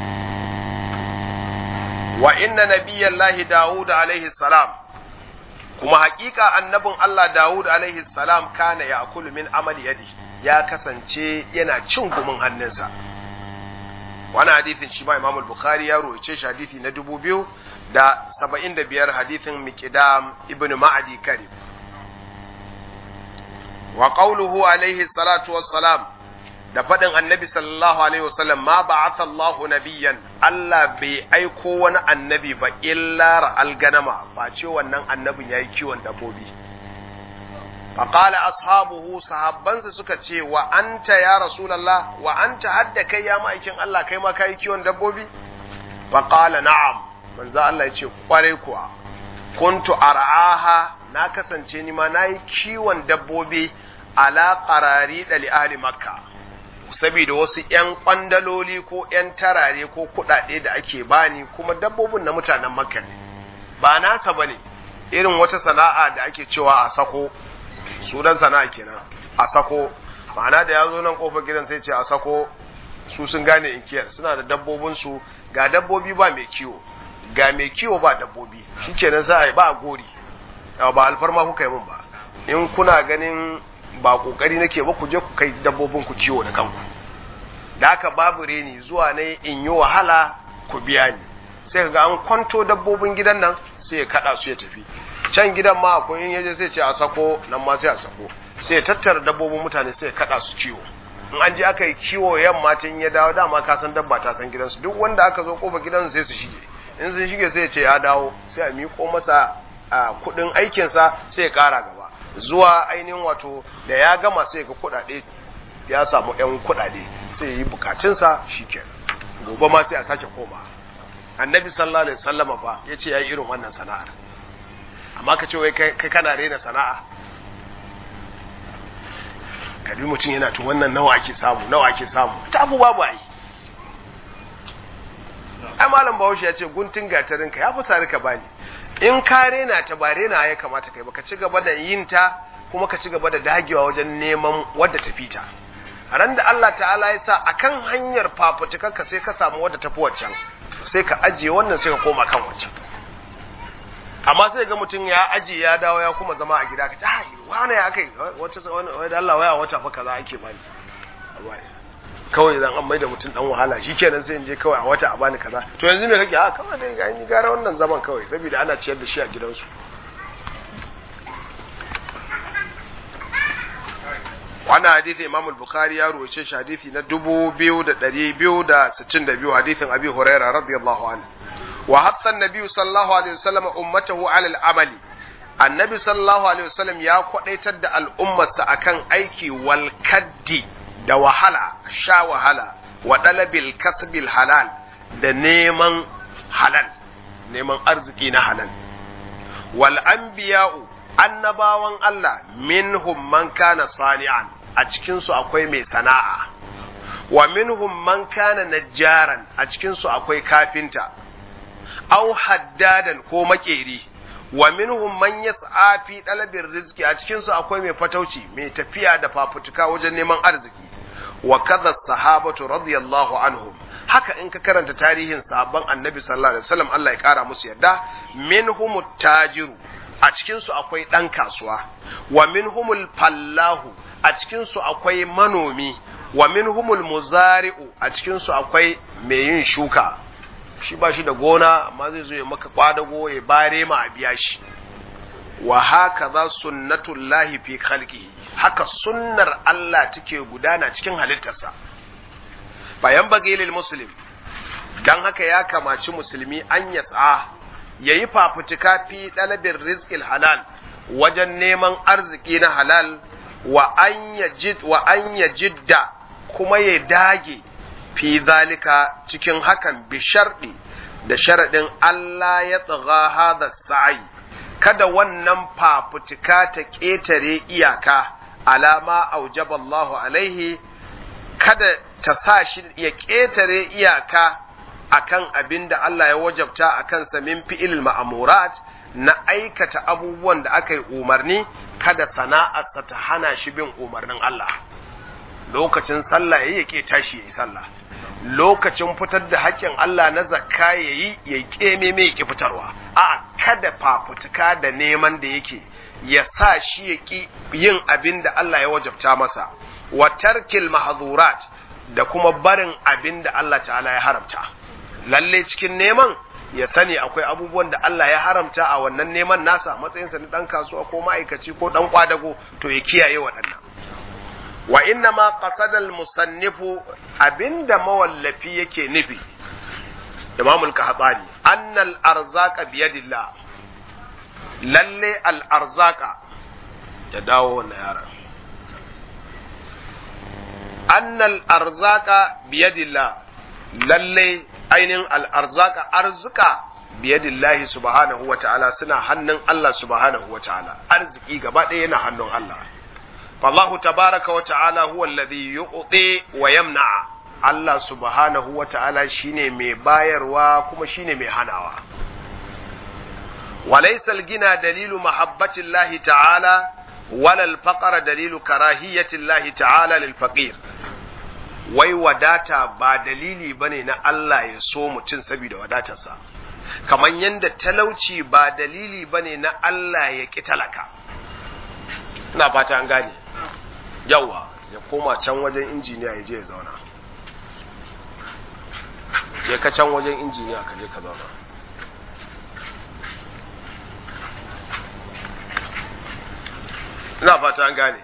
wa inna nabiyallahi dawud alaihi salam kuma haƙiƙa annabin Allah Dawud alaihi salam kana ya akulu min amali yadi ya kasance yana cin gumin hannunsa wani hadithin shi ma Imam Bukhari ya roce shi hadithi na dubu biyu da saba'in da biyar hadithin Miqdam ibn Ma'adi Karib wa qawluhu alaihi salatu wassalam da faɗin annabi sallallahu alaihi wasallam ma ba'atha Allahu nabiyyan Allah bai aiko wani annabi ba illa ra'al ganama ba ce wannan annabin yayi kiwon dabbobi fa qala ashabuhu sahabbansa suka ce wa anta ya rasulullah wa anta hadda kai ya ma'aikin Allah kai ma kai kiwon dabbobi fa qala na'am manzo Allah ya ce kware kuwa kuntu ar'aha na kasance ni ma nayi kiwon dabbobi ala qarari da li ahli makkah saboda wasu ‘yan kwandaloli ko ‘yan tarare ko kuɗaɗe da ake bani kuma dabbobin na mutanen makka ne ba nasa ba ne irin wata sana'a da ake cewa a sako sunan sana'a kenan a sako ma'ana da ya zo nan kofar gidan sai ce a sako su sun gane inkiyar suna da dabbobinsu ga dabbobi ba mai kiwo ga mai kiwo ba dabbobi shi kenan za a yi ba a gori ba alfarma kuka yi mun ba in kuna ganin ba kokari nake ba ku je ku kai dabbobin ku ciwo da kanku da haka babu reni zuwa ne in yi wahala ku biya ni sai ga an kwanto dabbobin gidan nan sai ya kada su ya tafi can gidan ma akwai in yaje sai ce a sako nan ma sai a sako sai ya tattara dabbobin mutane sai ya kada su ciwo in an je aka yi kiwo yamma tun ya dawo dama ka san dabba ta san gidansu duk wanda aka zo kofa gidansu sai su shige in sun shige sai ya ce ya dawo sai a miƙo masa kuɗin aikinsa sai ya ƙara gaba zuwa ainihin wato da ya gama sai ga kuɗaɗe ya samu ‘yan kuɗaɗe sai yi bukacinsa shi kenan gobe ma sai a sake koma annabi sallallahu alaihi sallama fa ya ce ya yi irin wannan sana'ar amma ka ce wai kai kana rena sana'a kabi mutum yana tun wannan nawa ake samu nawa ake samu ta abu babu ai ai malam bahaushe ya ce guntun gatarinka ya fi sari ka bani in ka rena ta ba rena ya kamata kai ba ka ci gaba da yin ta kuma ka ci gaba da dagewa wajen neman wadda ta fita ran da Allah ta'ala ya sa akan hanyar fafutukarka sai ka samu wadda tafi waccan sai ka ajiye wannan sai ka koma kan waccan amma sai ga mutum ya ajiye ya dawo ya kuma zama a gida ka ta ai wani ya kai wata wani Allah waya wata fa kaza ake bani kawai idan an maida mutum dan wahala shikenan sai in je kawai a wata a bani kaza to yanzu me kake a kawai dai ga ni gara wannan zaman kawai saboda ana ciyar da shi a gidansu wannan hadisi Imam al-Bukhari ya ruwace shi hadisi na 2262 hadisin Abi Hurairah radiyallahu anhu wa hatta an-nabi sallallahu alaihi wasallam ummatahu ala al-amali annabi sallallahu alaihi wasallam ya kwadaitar da al'ummarsa akan aiki wal kaddi da wahala sha wahala wa dalabil kasbil halal da neman halal neman arziki na halal wal anbiya'u annabawan Allah minhum man kana sani'an a cikin su akwai mai sana'a wa minhum man kana najjaran a cikin su akwai kafinta aw haddadan ko makeri wa minhum man yas'a fi dalabir rizqi a cikin su akwai mai fatauci mai tafiya da fafutuka wajen neman arziki wa kadha sahabatu radiyallahu anhum haka in ka karanta tarihin sahabban annabi sallallahu alaihi wasallam Allah ya kara musu yadda minhum tajiru a cikin su akwai dan kasuwa wa minhumul fallahu a cikin su akwai manomi wa minhumul muzari'u a cikin su akwai mai yin shuka shi ba shi da gona amma zai zo ya maka kwadago ya bare ma a biya shi wa haka za sunnatullahi fi khalqihi haka sunnar Allah take gudana cikin halittarsa bayan bagilil muslim dan haka ya kamaci musulmi an yas'a yayi fafutuka fi dalabin rizqil halal wajen neman arziki na halal wa an yajid wa an yajidda kuma ya dage fi zalika cikin hakan bi sharɗi da sharaɗin Allah ya tsaga hada sa'i kada wannan fafutuka ta ƙetare iyaka alama aujaba Allahu alaihi kada ta sa shi ya ƙetare iyaka akan abin da Allah ya wajabta a kansa min fi'il ma'amurat na aikata abubuwan da aka yi umarni kada sana'arsa ta hana shi bin umarnin Allah lokacin sallah ya ke tashi ya yi sallah lokacin fitar da haƙƙin Allah na zakka ya yi ya ƙeme mai ƙi fitarwa a kada fafutuka da neman da yake ya sa shi ya ki yin abin da Allah ya wajabta masa wa tarkil mahzurat da kuma barin abin da Allah ta'ala ya haramta lalle cikin neman ya sani akwai abubuwan da Allah ya haramta a wannan neman nasa matsayinsa na dan kasuwa ko ma'aikaci ko dan kwadago to ya kiyaye waɗannan wa inna ma qasadal musannifu abinda mawallafi yake nufi Imam al-Qahtani annal arzaqa biyadillah lalle al arzaqa ya dawo wannan yaran annal arzaqa biyadillah lalle ainihin al arzaqa arzuka biyadillahi subhanahu wa ta'ala suna hannun Allah subhanahu wa ta'ala arziki gaba ɗaya yana hannun Allah فالله تبارك وتعالى هو الذي يعطي ويمنع Allah subhanahu wa ta'ala shine mai bayarwa kuma shine mai hanawa. Walaisal gina dalilu mahabbatin lahi ta'ala, walal faƙara dalilu karahiyyatin lahi ta'ala lil faqir. Wai wadata ba dalili ba ne na Allah ya so mutum saboda wadatarsa, kamar yadda talauci ba dalili ba ne na Allah ya ƙi talaka. Ina fata an gane. yawa ya koma can wajen injiniya ya je ya zauna je ka can wajen injiniya ka je ka zauna ina fata an gane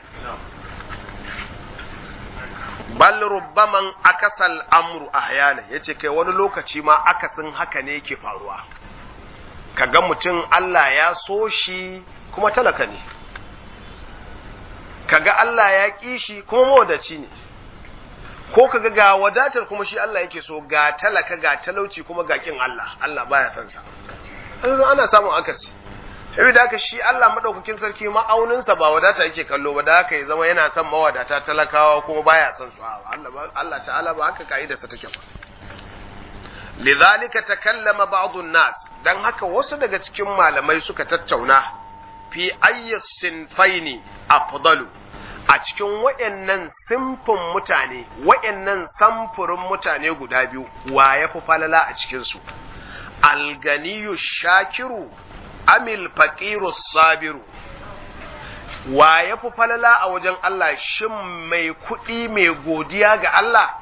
bal rubbaman akasal amru ahyana yace kai wani lokaci ma akasin haka ne yake faruwa kaga mutum Allah ya so shi kuma talaka ne kaga Allah ya ƙi shi kuma mawadaci ne ko kaga ga wadatar kuma shi Allah yake so ga talaka ga talauci kuma ga kin Allah Allah baya son sa yanzu ana samun akasi sai da haka shi Allah madaukakin sarki ma'auninsa ba wadata yake kallo ba da haka ya zama yana son mawadata talakawa kuma baya son su Allah Allah ta'ala ba haka kaidarsa take ba lidhalika takallama ba'd an-nas dan haka wasu daga cikin malamai suka tattauna fi ayyas sinfaini afdalu a cikin waɗannan simfin mutane waɗannan samfurin mutane guda biyu wa ya fi falala a cikinsu alganiyu shakiru amil faqiru sabiru wa ya fi falala a wajen Allah shin mai kuɗi mai godiya ga Allah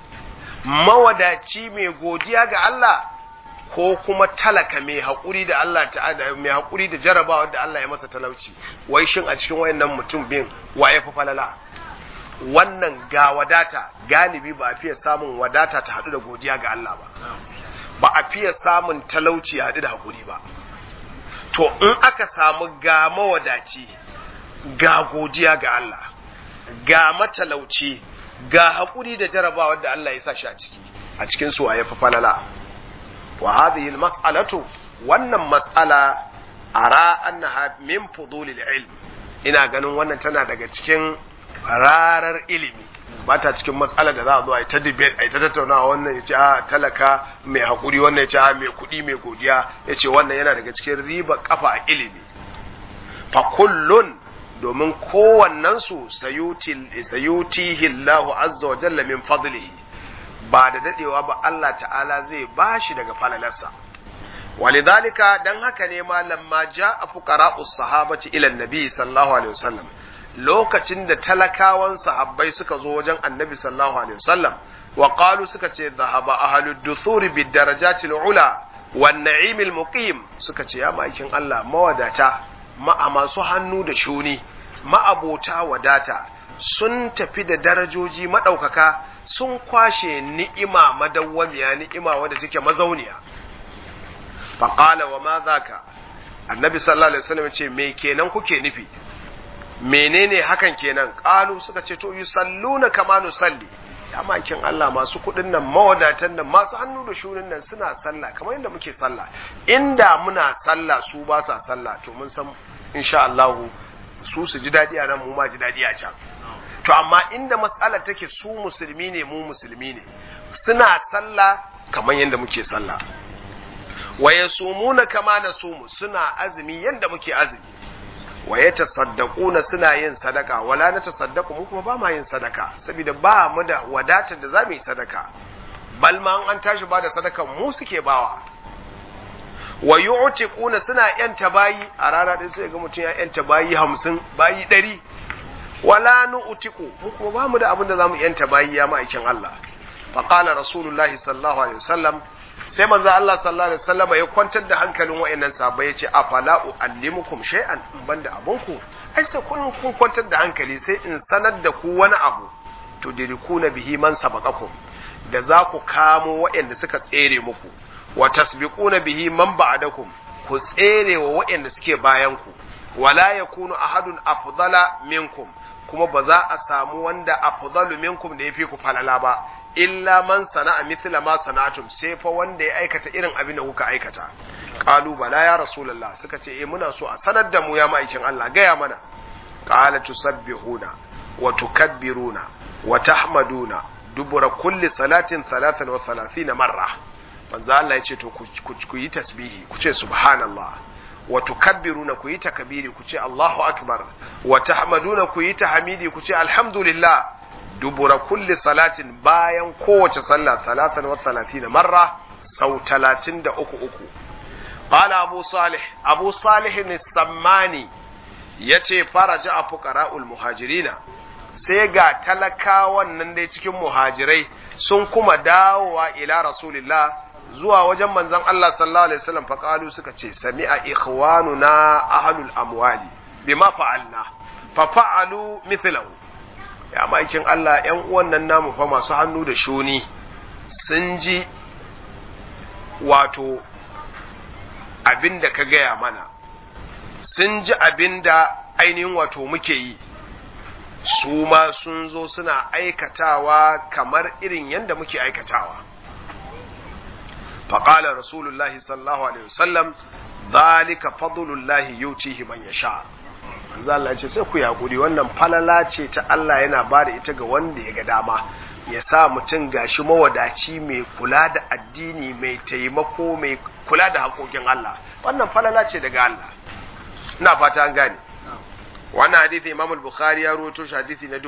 mawadaci mai godiya ga Allah ko kuma talaka mai haƙuri da Allah ta'ala mai haƙuri da jarabawa da Allah ya masa talauci wai shin a cikin wayannan mutum bin wa ya fi falala wannan ga wadata galibi ba a fiye samun wadata ta haɗu da godiya ga Allah ba ba a fiye samun talauci haɗu da haƙuri ba to in aka samu ga mawadaci ga godiya ga Allah ga matalauci ga haƙuri da jarabawa da Allah ya sa shi a ciki a cikin su wa ya fi falala wa hadhihi almas'alatu wannan mas'ala ara annaha min fudulil ilm ina ganin wannan tana daga cikin rarar ilimi ba ta cikin mas'ala da za a zo a yi ta debate a yi ta tattaunawa wannan ya ce a talaka mai haƙuri wannan ya ce a mai kuɗi mai godiya ya ce wannan yana daga cikin riba kafa a ilimi fa kullun domin kowannensu sayutihi Allahu azza wa jalla min fadlihi ba da dadewa ba Allah ta'ala zai bashi daga falalarsa walidhalika dan haka ne ma lamma ja'a fuqara'us sahabati ila annabi sallallahu alaihi wasallam lokacin da talakawan sahabbai suka zo wajen annabi sallallahu alaihi wasallam wa qalu suka ce dhahaba ahlud duthuri bid darajatil ula wan na'imil muqim suka ce ya ma'aikin Allah mawadata ma'a masu hannu da shuni ma'abota wadata sun tafi da darajoji maɗaukaka sun kwashe ni'ima madawwamiya ni'ima wadda take mazauniya faƙala wa ma zaka annabi sallallahu alaihi wasallam ce me kenan kuke nufi menene hakan kenan ƙalu suka ce to yusalluna kama nusalli ya makin Allah masu kuɗin nan mawadatan nan masu hannu da shunin nan suna sallah kamar yadda muke sallah inda muna sallah su ba sa sallah to mun san insha Allah su su ji daɗi a nan mu ma ji daɗi a can to amma inda matsalar take su musulmi ne mu musulmi ne suna sallah kamar yadda muke sallah wa yasumuna kama nasumu suna azumi yadda muke azumi wa yatasaddaquna suna yin sadaka wala na tasaddaqu mu kuma ba ma yin sadaka saboda ba mu da wadatar da zamu yi sadaka bal ma an tashi ba da sadakan mu suke bawa wa yu'tiquna suna yanta bayi a rana ɗaya sai ga mutum ya yanta bayi hamsin bayi ɗari wala nu'tiqu mu kuma ba mu da abin da zamu yanta bayi ya ma'aikin Allah fa qala rasulullahi sallallahu alaihi wasallam sai manzo Allah sallallahu alaihi wasallam ya kwantar da hankalin wayannan sahabbai yace afala uallimukum shay'an in banda abunku ai sai kun kun kwantar da hankali sai in sanar da ku wani abu to dirikuna bihi man sabaqakum da za ku kamo wayanda suka tsere muku wa tasbiquna bihi man ba'dakum ku tsere wa wayanda suke bayan ku wala yakunu ahadun afdala minkum kuma ba za a samu wanda afdalu minkum da yafi ku falala ba illa man sana'a mithla ma sana'atum sai fa wanda ya aikata irin abin da kuka aikata qalu bala ya rasulullah suka ce eh muna so a sanar da mu ya ma'aikin Allah gaya mana qala tusabbihuna wa tukabbiruna wa tahmaduna dubura kulli salatin 33 marra manzo Allah ya ce to ku yi tasbihi ku ce subhanallah wa tukabbiruna ku yi takbiri ku ce Allahu akbar wa tahmaduna ku yi tahmidi ku ce alhamdulillah dubura kulli salatin bayan kowace sallah talatan wa talatina marra sau talatin da uku uku qala abu salih abu salih ne sammani ya ce faraja a fuqara'ul muhajirina sai ga talakawan nan dai cikin muhajirai sun kuma dawowa ila rasulillah zuwa wajen manzon Allah sallallahu alaihi wasallam faqalu suka ce sami'a ikhwanuna ahlul amwali bima fa'alna fa fa'alu mithlahu ya maikin Allah ‘yan uwan nan namu fa masu hannu da shuni sun ji wato abin da ka gaya mana sun ji abin da ainihin wato muke yi su ma sun zo suna aikatawa kamar irin yadda muke aikatawa faƙalar rasulullahi sallallahu alaihi wasallam zalika fadlullahi yutihi man yasha manzo Allah ya ce sai ku yakuri wannan falala ce ta Allah yana ba da ita ga wanda ya ga dama ya sa mutum gashi mawadaci mai kula da addini mai taimako mai kula da haƙoƙin Allah wannan falala ce daga Allah ina fata an gane wannan hadisi Imam al-Bukhari ya rawaito shi hadisi na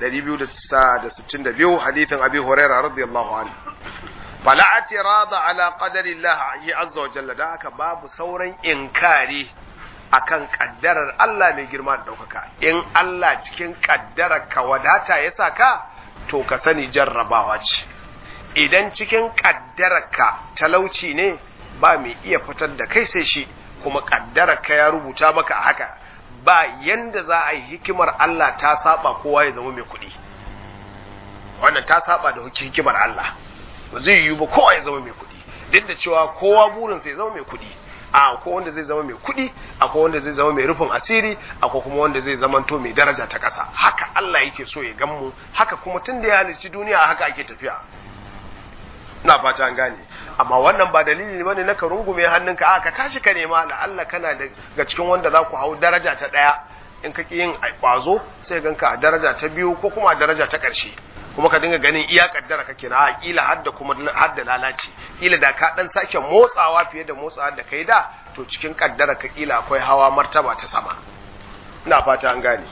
2262 hadisin Abi Hurairah radiyallahu anhu fala atirada ala qadari Allah azza wa jalla da haka babu sauran inkari akan kaddarar Allah mai girma da ɗaukaka in Allah cikin kaddarar ka wadata ya sa ka to ka sani jarrabawa ce idan cikin kaddarar ka talauci ne ba mai iya fitar da kai sai shi kuma kaddarar ka ya rubuta maka haka ba yanda za a yi hikimar Allah ta saba kowa ya zama mai kuɗi wannan ta saba da hikimar Allah ba zai yiwu ba kowa ya zama mai kuɗi duk da cewa kowa burinsa ya zama mai kuɗi a akwai wanda zai zama mai kuɗi akwai wanda zai zama mai rufin asiri akwai kuma wanda zai zama to mai daraja ta ƙasa haka Allah yake so ya gan mu haka kuma tun da ya halicci duniya haka ake tafiya ina fata an gane amma wannan ba dalili ne bane na ka rungume hannunka a ka tashi ka nema la Allah kana daga cikin wanda za ku hau daraja ta ɗaya in ka ki yin kwazo sai ganka a daraja ta biyu ko kuma a daraja ta ƙarshe kuma ka dinga ganin iya kaddara kake na kila hadda kuma hadda lalaci kila da ka dan sake motsawa fiye da motsawa da kai da to cikin kaddara ka kila akwai hawa martaba ta sama ina fata an gane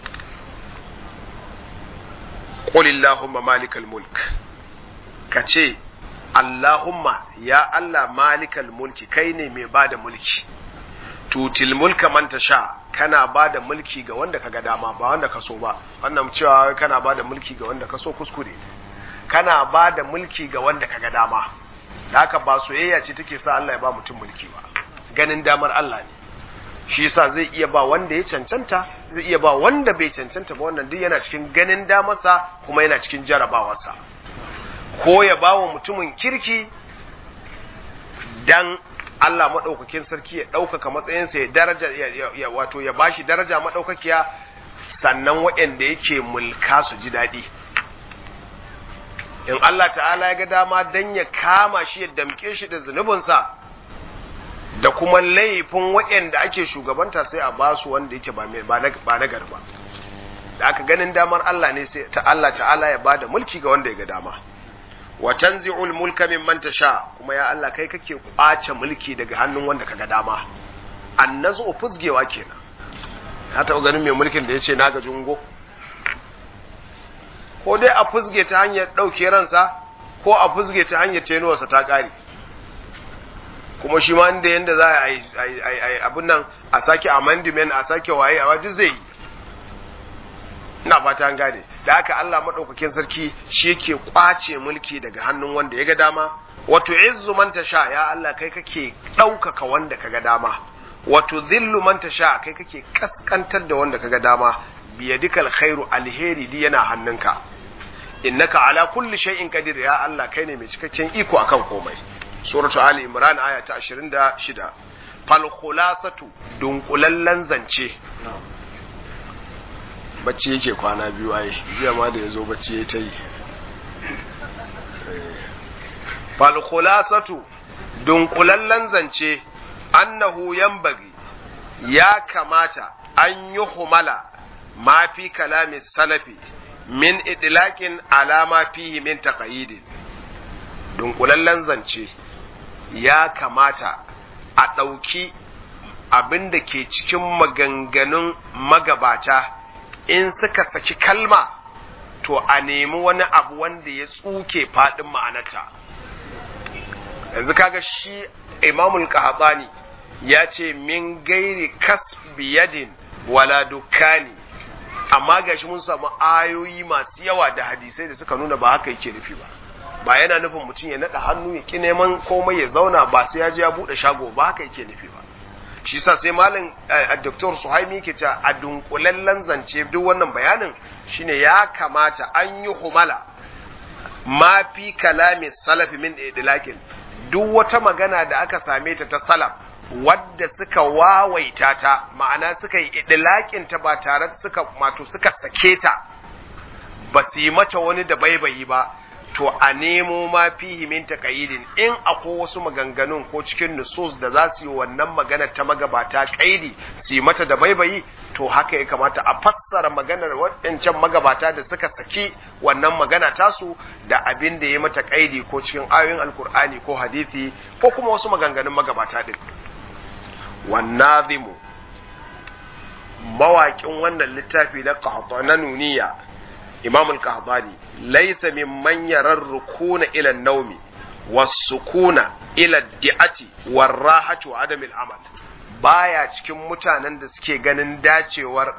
qul allahumma malikal mulk kace allahumma ya allah malikal mulki kai ne mai bada mulki tutil mulka man tasha kana ba da mulki ga wanda ka ga dama ba wanda ka so ba wannan cewa kana ba da mulki ga wanda ka so kuskure kana ba da mulki ga wanda ka ga dama da haka ba soyayya ce take sa Allah ya ba mutum mulki ba ganin damar Allah ne shi yasa zai iya ba wanda ya cancanta zai iya ba wanda bai cancanta ba wannan duk yana cikin ganin damarsa kuma yana cikin jarabawarsa ko ya ba wa mutumin kirki dan Allah maɗaukakin sarki ya ɗaukaka matsayinsa ya daraja ya wato ya bashi daraja maɗaukakiya sannan waɗanda yake mulka su ji daɗi in Allah ta'ala ya ga dama dan ya kama shi ya damƙe shi da zunubinsa da kuma laifin waɗanda ake shugabanta sai a basu wanda yake ba na garba da aka ganin damar Allah ne sai ta Allah ta'ala ya bada mulki ga wanda ya ga dama wa tanzi'ul mulka mimman tasha kuma ya Allah kai kake kwace mulki daga hannun wanda kaga dama annazu fuzgewa kenan ka taɓa ganin mai mulkin da yace na ga jungo ko dai a fuzge ta hanyar ɗauke ransa ko a fuzge ta hanyar tenuwarsa ta ƙare kuma shi ma inda yanda za a yi abin nan a sake amendment a sake waye a duk zai yi ina fata an gane da haka Allah madaukakin sarki shi yake kwace mulki daga hannun wanda ya ga dama wato izzu man tasha ya Allah kai kake ɗaukaka wanda kaga dama wato zillu man tasha kai kake kaskantar da wanda kaga dama biyadikal khairu alheri di yana hannunka innaka ala kulli shay'in qadir ya Allah kai ne mai cikakken iko akan komai suratu ali imran aya ta 26 fal khulasatu dunkulallen zance bacci yake kwana biyu ai jiya ma da yazo bacci ya ta yi fal khulasatu dunkulallen zance annahu yanbaghi ya kamata an yi humala ma fi kalamin salafi min idlakin alama fihi min taqayidin dunkulallen zance ya kamata a ɗauki abin da ke cikin maganganun magabata in suka saki kalma to a nemi wani abu wanda ya tsuke faɗin ma'anarta yanzu kaga shi imamul qahtani ya ce min gairi kasbi yadin wala dukkani amma gashi mun samu ayoyi masu yawa da hadisai da suka nuna ba haka yake nufi ba ba yana nufin mutum ya naɗa hannu ya ki neman komai ya zauna ba sai ya je ya buɗe shago ba haka yake nufi ba shi sa sai malam Dr. Suhaimi yake cewa a dunkulallen zance duk wannan bayanin shine ya kamata an yi humala ma fi kalamin salafi min idlakin duk wata magana da aka same ta ta salaf wadda suka wawaita ta ma'ana suka yi idlakin ta ba tare suka mato suka sake ta ba su yi mata wani da baibayi ba to a nemo ma fihi min taqayidin in akwai wasu maganganun ko cikin nusus da za su yi wannan magana ta magabata kaidi su yi mata da baibayi to haka ya kamata a fassara maganar waɗancan magabata da suka saki wannan magana tasu da abin da ya mata kaidi ko cikin ayoyin alkur'ani ko hadisi ko kuma wasu maganganun magabata din wannazimu mawaƙin wannan littafi na qahtana nuniya imam al-qahtani laysa mimman yarar rukuna ila naumi was-sukuna ila di'ati war-rahati wa adam al-amal baya cikin mutanen da suke ganin dacewar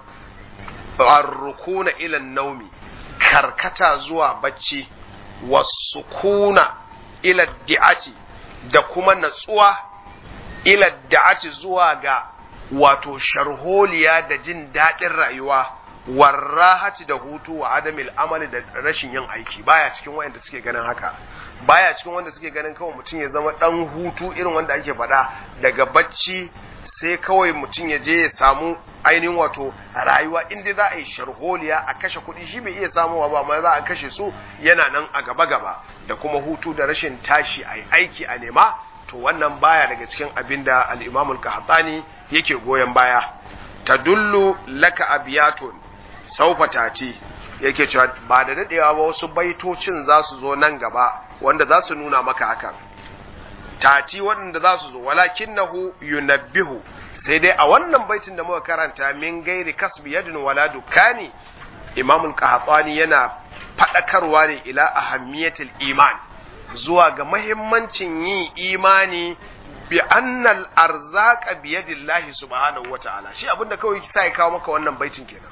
ar-rukuna ila naumi karkata zuwa bacci was-sukuna ila di'ati da kuma natsuwa ila da'ati zuwa ga wato sharholiya da jin daɗin rayuwa warrahati da hutu wa adamil amali da rashin yin aiki baya cikin wanda suke ganin haka baya cikin wanda suke ganin kawai mutum ya zama dan hutu irin wanda ake faɗa daga bacci sai kawai mutum ya je ya samu ainihin wato rayuwa inda za a yi sharholiya a kashe kuɗi shi bai iya samuwa ba amma za a kashe su yana nan a gaba gaba da kuma hutu da rashin tashi a yi aiki a nema to wannan baya daga cikin abin da al-imam al yake goyon baya tadullu laka abiyatun saufa tati yake cewa ba da dadewa ba wasu baitocin za su zo nan gaba wanda za su nuna maka hakan tati waɗanda za su zo walakinnahu yunabbihu sai dai a wannan baitin da muka karanta min gairi kasbi yadin wala dukani imamul qahtani yana fadakarwa ne ila ahammiyatil iman zuwa ga mahimmancin yin imani bi annal arzaqa bi yadillahi subhanahu wata'ala shi abinda kawai sa ya kawo maka wannan baitin kenan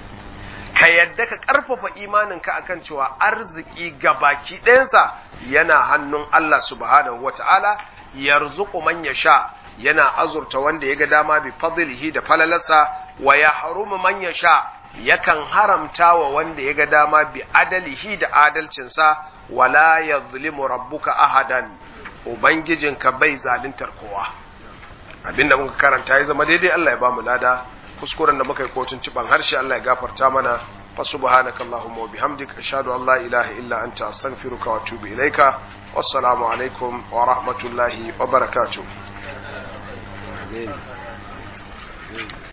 ka yadda ka karfafa imaninka akan cewa arziki gabaki ɗayansa yana hannun Allah subhanahu wata'ala yarzuqu man yasha yana azurta wanda ya ga dama bi fadlihi da falalarsa wa yahrumu man yasha yakan haramta wa wanda ya ga dama bi adalihi da adalcinsa wala yazlimu rabbuka ahadan ubangijinka bai zaluntar kowa abinda muka karanta ya zama daidai Allah ya ba mu lada kuskuren da muka yi kotun ciban harshe Allah ya gafarta mana fa subhanaka allahumma wa bihamdika ashhadu an la ilaha illa anta astaghfiruka wa atubu ilaika wassalamu alaikum wa rahmatullahi wa barakatuh amin